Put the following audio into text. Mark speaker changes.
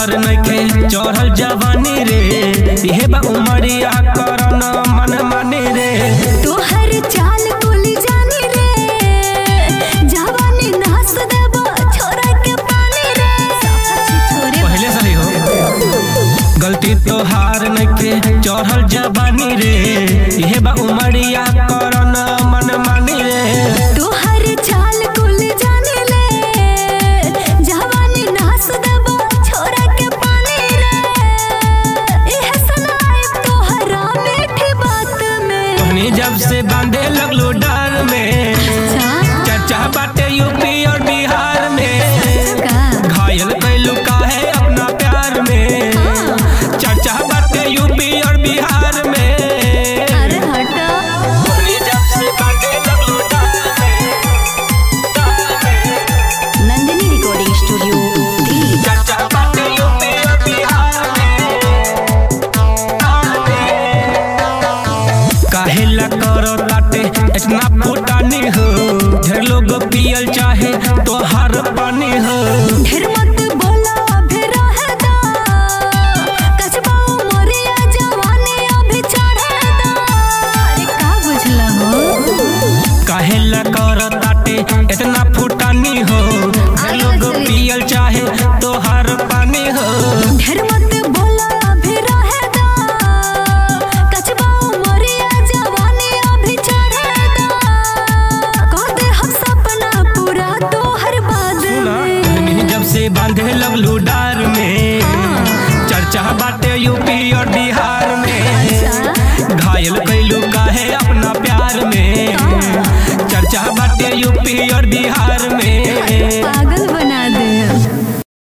Speaker 1: तोहार नइखे चढ़ल जवानी रे इहे बा उमरिया करन मन मानी रे
Speaker 2: तोहर चाल कुल जानी रे जवानी नास देबो छोरा के पानी रे छोरे
Speaker 1: पहले से ही हो गलती तोहार नइखे चढ़ल जवानी रे इहे बा उमरिया करन मन मानी रे
Speaker 2: तोहर चाल कुल जानी ले जवानी नास देबो छोरा के पानी रे एह सुनाई तोहरा मीठी बात में
Speaker 1: तोहनी जब से बांधे लगलो डर में चर्चा बाटे यूपी और बिहार में घायल कैलू काहे अपना प्यार में चर्चा बाटे यूपी और बिहार में
Speaker 2: अरे हटा
Speaker 1: तोहनी जब से बांधे लगलो डर में, डर में,
Speaker 2: नंदिनी रिकॉर्डिंग स्टूडियो दिल्ली
Speaker 1: चर्चा बाटे यूपी और बिहार में, बिहार में। काहे ला करो ताटे इतना फुटानी हो ढेर लोग पियल चाहे तोहार पानी हो
Speaker 2: ढेर मत बोला अभी रहदा कचबा मोरिया जवानी अभी चढ़दा अरे का बुझला हो
Speaker 1: काहे ला करो ताटे इतना फुटानी हो ढेर लोग पियल चाहे तोहार पानी हो
Speaker 2: ढेर मत बोला अभी रहदा कचबा मोरिया जवानी अभी चढ़दा कह दे हम सपना पूरा तोहर बाद में
Speaker 1: सुना जब से बांधे लगलू डार में चर्चा बाटे यूपी और बिहार में घायल कैलू काहे अपना प्यार में चर्चा बाटे यूपी और बिहार में